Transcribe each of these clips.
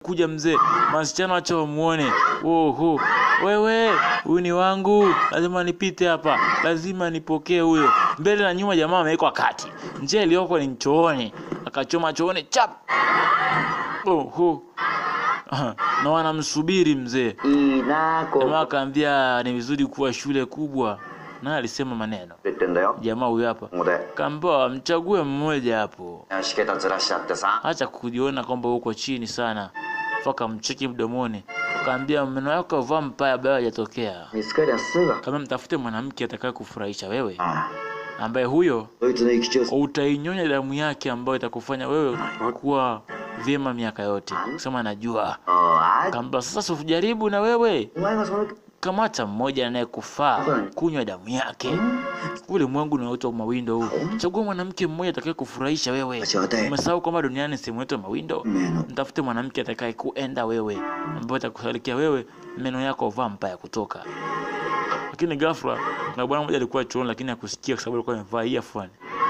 kuja mzee, masichana wacha wamuone. Oho, wewe huyu ni wangu, lazima nipite hapa, lazima nipokee huyo. Mbele na nyuma jamaa amewekwa kati, njia iliyoko ni chooni, akachoma chooni chap. Oho, na wanamsubiri mzee. いいなこ Jamaa う akaambia ni vizuri kuwa shule kubwa, na alisema maneno. 言ってんだよ Jamaa huyu hapa ここで kaambiwa mchague mmoja hapo, しけたずらしちゃってさ acha kujiona kwamba uko chini sana, mpaka mcheki mdomoni, kaambia meno yako vaa mpaya bado hajatokea, 見つかりゃすぐだ kama mtafute mwanamke atakaye kufurahisha wewe, あ ambaye huyo こいつの生き血を utainyonya damu yake ambayo itakufanya wewe kuwa vyema miaka yote. Kusema najua, ああ kaambia sasa usijaribu na wewe お前がその kamata mmoja anayekufaa kunywa damu yake. Ulimwengu unaoitwa mawindo huu, chagua mwanamke mmoja atakaye kufurahisha wewe. 私はね Umesahau kwamba duniani sehemu yetu ya mawindo. 目の Mtafute mwanamke atakaye kuenda wewe, ambaye atakusalikia wewe, meno yako vampaya kutoka. Lakini ghafla kuna bwana mmoja alikuwa chooni, lakini hakusikia kwa sababu alikuwa amevaa earphone.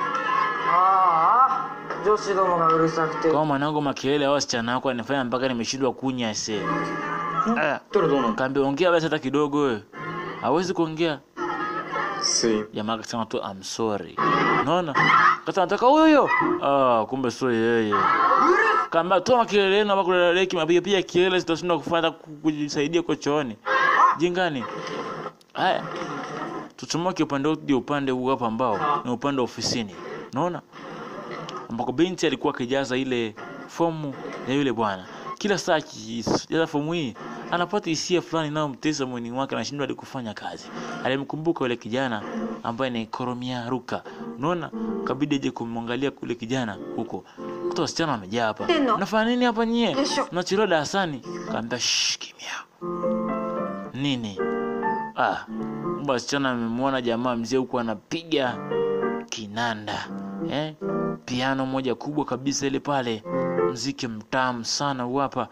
ああ女子どもがうるさくて Kama mwanangu, makelele hao wasichana wako anifanya mpaka nimeshindwa kunya ese. Ah, たらどうなんだ kaambia ongea basi hata kidogo wewe. Hawezi kuongea. すい jamaa akasema tu I'm sorry. Unaona? Kata nataka huyo huyo. Ah, kumbe sio yeye. Kaambia toa makelele yenu hapo kuna leki mapiga piga kelele zitashinda kufanya ku- kujisaidia kwa chooni. Jingani. Haya. Tuchomoke upande huu hadi upande huu hapa ambao ni upande wa ofisini. Unaona? Ambako binti alikuwa akijaza ile fomu ya yule bwana. Kila saa akijaza fomu hii anapata hisia fulani inayomtesa mwili wake, anashindwa hadi kufanya kazi. Alimkumbuka yule kijana ambaye ni Koromia Ruka. Unaona, kabidi aje kumwangalia kule kijana huko. Kuta wasichana wamejaa hapa. Teno. Mnafanya nini hapa nyie? Kesho. Mnachelewa darasani. Kaambia shh, kimya. Nini? Ah, kumbe wasichana amemwona jamaa mzee huku anapiga kinanda eh? Piano moja kubwa kabisa ile pale, mziki mtamu sana huu hapa.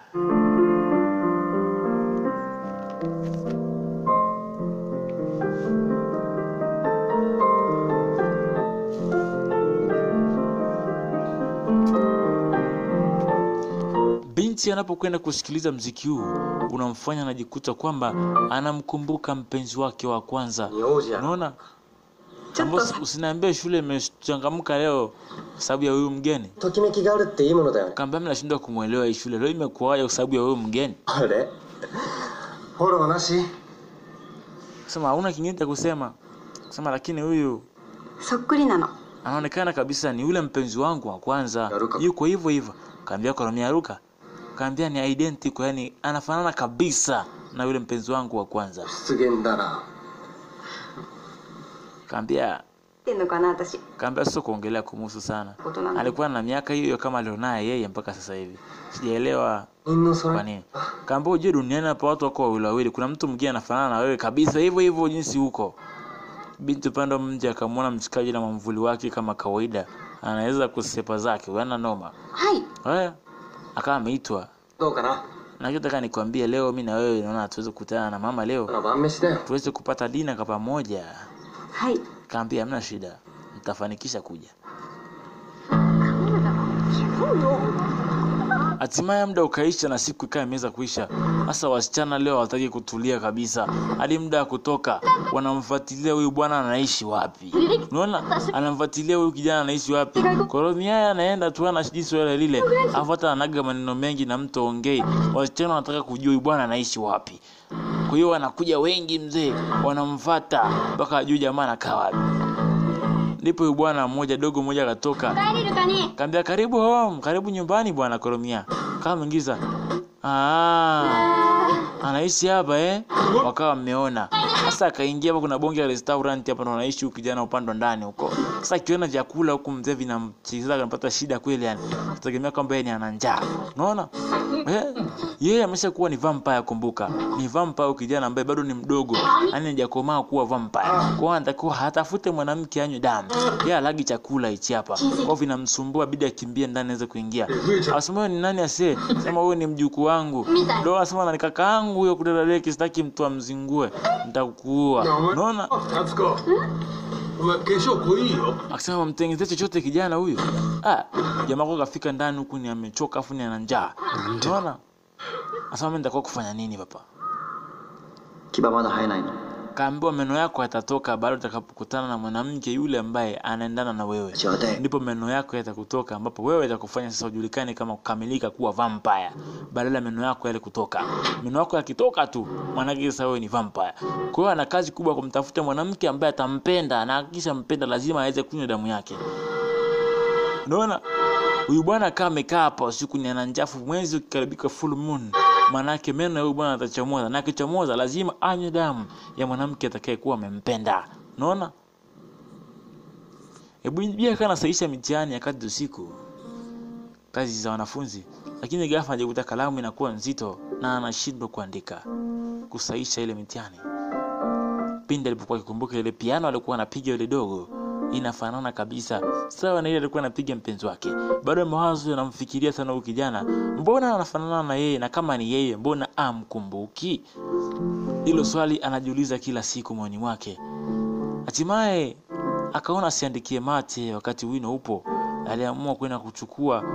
Binti anapokwenda kusikiliza mziki huu unamfanya anajikuta kwamba anamkumbuka mpenzi wake wa kwanza. 名字やな Unaona, ちょっと Ambos, usiniambie shule imechangamka leo kwa sababu ya huyu mgeni. ときめきがあるっていいものだよね Kaambia mimi nashindwa kumwelewa hii shule leo imekuwaje kwa sababu ya huyu mgeni. あれフォローなし Sema hauna kingine cha kusema. Sema lakini huyu そっくりなの anaonekana kabisa ni yule mpenzi wangu wa kwanza, Yaruka. yuko hivyo hivyo. Kaambia Koromia Ruka, kaambia ni identical, yani anafanana kabisa na yule mpenzi wangu wa kwanza. 失言だな Kaambia ってんのかな私 kaambia sio kuongelea kumuhusu sana. 大人なの Alikuwa na miaka hiyo hiyo kama alionayo yeye mpaka sasa hivi. Sijaelewa みんなそ kwa れ nini. Kaambia ujue duniani hapa watu wako wawili wawili, kuna mtu mwingine anafanana na wewe kabisa hivyo hivyo jinsi huko. Binti upande wa mji akamwona mshikaji na mwamvuli wake kama kawaida, anaweza kusepa zake, wana noma. はい Haya, akawa ameitwa. どうかな Nachotaka nikwambie leo, mi na wewe naona hatuwezi kukutana na mama leo, の晩飯だよ tuweze kupata dina kwa pamoja. はい Kaambia hamna shida, nitafanikisha kuja. 違うよ Hatimaye muda ukaisha na siku ikawa imeweza kuisha. Sasa wasichana leo hawataki kutulia kabisa, hadi muda wa kutoka wanamfuatilia huyu bwana anaishi wapi. Unaona, anamfuatilia huyu kijana anaishi wapi. Koromia anaenda tu ana jinsi wale lile, afu hata anaga maneno mengi na mtu ongei. Wasichana wanataka kujua huyu bwana anaishi wapi. Kwa hiyo wanakuja wengi mzee, wanamfuata mpaka ajue jamaa anakaa wapi. Ndipo huyu bwana mmoja dogo mmoja akatoka 帰れるかね Kaambia karibu home, karibu nyumbani bwana Koromia. Kama mwingiza. Ah, anaishi hapa eh? Wakawa mmeona. Sasa akaingia hapa, kuna bonge la restaurant hapa, ndo anaishi huyu kijana upande wa ndani huko. Sasa akiona vyakula huku mzee vinamchezea, anapata shida kweli, yani tegemea kwamba yeye ni ana njaa. Unaona eh? Yeye ameshakuwa ni vampire, kumbuka ni vampire huyu kijana ambaye bado ni mdogo, yani hajakomaa kuwa vampire. Kwa hiyo anatakiwa hatafute mwanamke anywe damu, yeye alagi chakula hichi hapa, kwa hiyo vinamsumbua, bidi akimbie ndani aweze kuingia. Asema "Wewe ni nani ase? Sema wewe ni mjukuu wangu. Ndio asema na kaka yangu huyo kudadadeki, sitaki mtu amzingue, nitakuua. Unaona? 夏子お前化粧濃いよ Akisema mtengenezee chochote kijana huyu. Ah, jamaa kwa kafika ndani huku ni amechoka afu ni ana njaa. Unaona? Asema mimi nitakuwa kufanya nini papa? 牙まだ生えないの Kaambiwa meno yako yatatoka baada utakapokutana na mwanamke yule ambaye anaendana na wewe. ちょうだい ndipo meno yako yatakutoka ambapo wewe itakufanya sasa ujulikane kama kukamilika kuwa vampire badala ya meno yako yale kutoka meno yako yakitoka tu maanake sasa wewe ni vampire kwa hiyo ana kazi kubwa ya kumtafuta mwanamke ambaye atampenda na akisha mpenda lazima aweze kunywa damu yake unaona huyu bwana kama amekaa hapa usiku ni ana njafu mwezi ukikaribika full moon maanake meno ya huyu bwana atachomoza na akichomoza lazima anywe damu ya mwanamke atakayekuwa amempenda unaona Hebu bia kana saisha mitihani ya kati usiku kazi za wanafunzi, lakini ghafla ajikuta kalamu inakuwa nzito na anashindwa kuandika kusaisha ile mitihani. Pindi alipokuwa akikumbuka ile piano alikuwa anapiga ile dogo inafanana kabisa sawa na ile alikuwa anapiga mpenzi wake. Bado mawazo yanamfikiria sana huyu kijana, mbona anafanana na yeye, na kama ni yeye, mbona amkumbuki? Hilo swali anajiuliza kila siku moyoni mwake. Hatimaye akaona asiandikie mate wakati wino upo. Aliamua kwenda kuchukua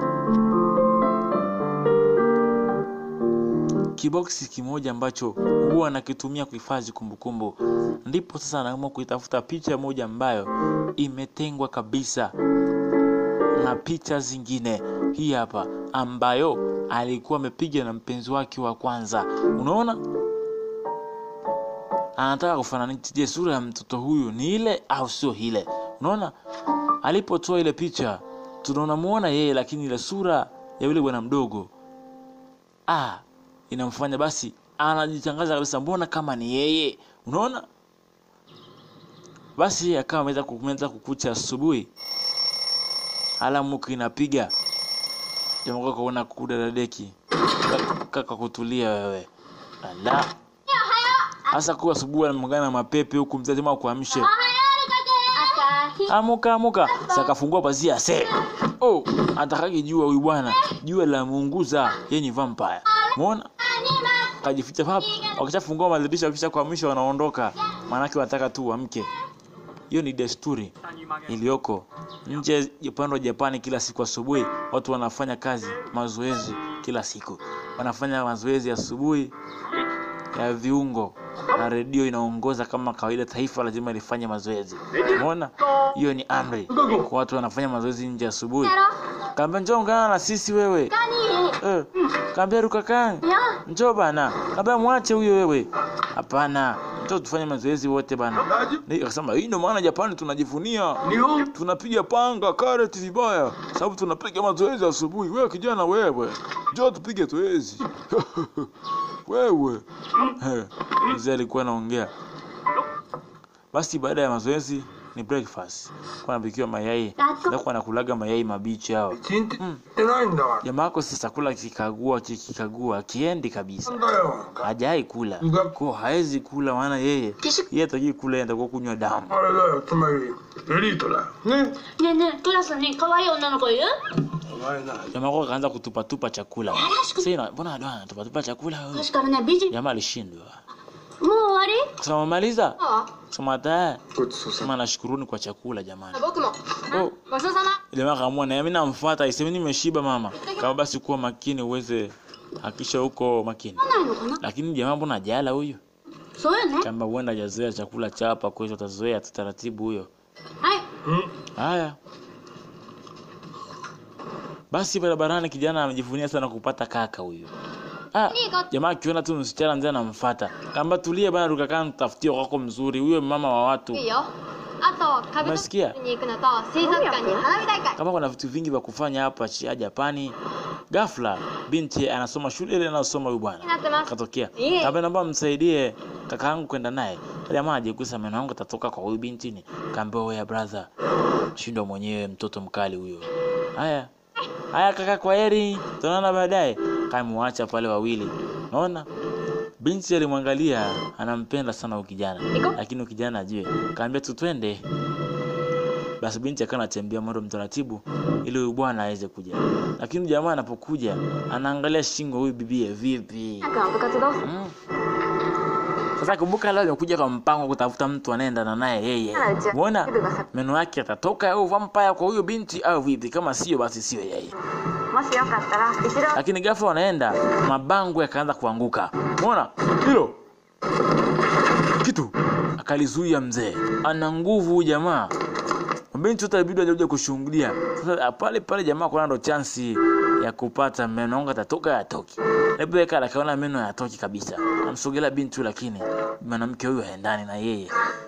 kiboksi kimoja ambacho huwa anakitumia kuhifadhi kumbukumbu. Ndipo sasa anaamua kuitafuta picha moja ambayo imetengwa kabisa na picha zingine. Hii hapa ambayo alikuwa amepiga na mpenzi wake wa kwanza. Unaona? anataka kufananisha je sura ya mtoto huyu ni ile au sio ile unaona alipotoa ile picha tunamuona yeye lakini ile sura ya yule bwana mdogo ah inamfanya basi anajitangaza kabisa mbona kama ni yeye unaona basi akawa ameweza kumeza kukucha asubuhi alamuki inapiga jamaa kaona kudadadeki kaka kutulia wewe ala hasa kuwa asubuhi anamngana na mapepe huku mzee jamaa kuamshe amuka amuka sakafungua pazia se oh atakaki jua huyu bwana jua la muunguza yeye ni vampire muona kajificha hapa wakishafungua madirisha wakisha kuamsha wanaondoka maanake wanataka tu wamke hiyo ni desturi iliyoko nje upande wa Japani. Kila siku asubuhi watu wanafanya kazi mazoezi, kila siku wanafanya mazoezi asubuhi ya viungo, na redio inaongoza kama kawaida. Taifa lazima lifanye mazoezi. Umeona, hiyo ni amri kwa watu wanafanya mazoezi nje asubuhi. Kaambia njoo ungana na sisi wewe. Eh, kaambia Rukakan, njoo bana. Kaambia mwache huyo wewe. Hapana, njoo tufanye mazoezi wote bana. Ni akasema hii ndio maana Japani tunajivunia. Tunapiga panga karate vibaya sababu tunapiga mazoezi asubuhi. Wewe kijana wewe, njoo tupige zoezi. wewe. Eh, Mzee alikuwa anaongea. Basi baada ya mazoezi ni breakfast. Kwa napikiwa mayai. Ndio anakulaga mayai mabichi hao. 一日ってないんだか Jamaa yako sasa kula kikagua kikikagua kiendi kabisa. ら。なんだよ。 Hajai kula. Kwa haezi kula maana yeye yeye ataki kula yeye atakuwa kunywa damu. あれだよ、つまりエリートだよ。ね。 ねえねえクラスに可愛い女の子いるお前な。 Jamaa yako akaanza kutupatupa chakula. Sasa ina mbona ado anatupatupa chakula wewe? 確かにね美人 Jamaa alishindwa. もう終わり Sema maliza. あ Sema tayari. ごちそうさ Sema nashukuruni kwa chakula jamani. 僕も Oh. ごちそうさま Jamaa akaamua na mimi namfuata iseme nimeshiba mama. Kama basi kuwa makini uweze hakisha huko makini. ないのかな Lakini jamaa mbona hajala huyu? そうよね Kama huenda hajazoea chakula cha hapa kwa hiyo atazoea tu taratibu huyo. はい Haya. Basi barabarani kijana amejivunia sana kupata kaka huyu. Ah, jamaa akiona tu msichana mzee anamfuata. Kamba tulie bana rukakaa nitafutie kwako mzuri. Huyo mama wa watu. いいよあと壁 Umesikia? に行くのと水族館に花火大会 Kama kuna vitu vingi vya kufanya hapa chia Japani. Ghafla binti anasoma shule ile anasoma huyu bwana. になってます Katokea. Ye. Kaambia naomba msaidie kakaangu kwenda naye. Jamaa ajikusa meno yangu atatoka kwa huyu binti ni. Kaambia wewe brother. Shindwa mwenyewe mtoto mkali huyo. Haya. Haya kaka kwa heri. Tunaona baadaye. Kamwacha pale wawili. Unaona? Binti alimwangalia anampenda sana huyu kijana. Iko? Lakini huyu kijana ajue. Kaambia tu twende. Basi binti akawa anatembea mwendo mtaratibu ili huyu bwana aweze kuja. Lakini jamaa anapokuja anaangalia shingo huyu bibie vipi. なんか部活どうする Mm. Sasa kumbuka leo amekuja kwa mpango wa kutafuta mtu anayeendana naye yeye. Umeona? Meno yake yatatoka au vampire kwa huyo binti au vipi? Kama sio basi sio yeye. もしよかったら後ろ lakini ghafla wanaenda mabango yakaanza kuanguka umeona hilo kitu akalizuia mzee ana nguvu huyu jamaa mabinti wote ilibidi waje kushuhudia sasa pale pale jamaa kuna ndo chansi ya kupata meno anga atatoka yatoki labda kala akaona meno yatoki kabisa amsogelea binti huyu lakini mwanamke huyu haendani na yeye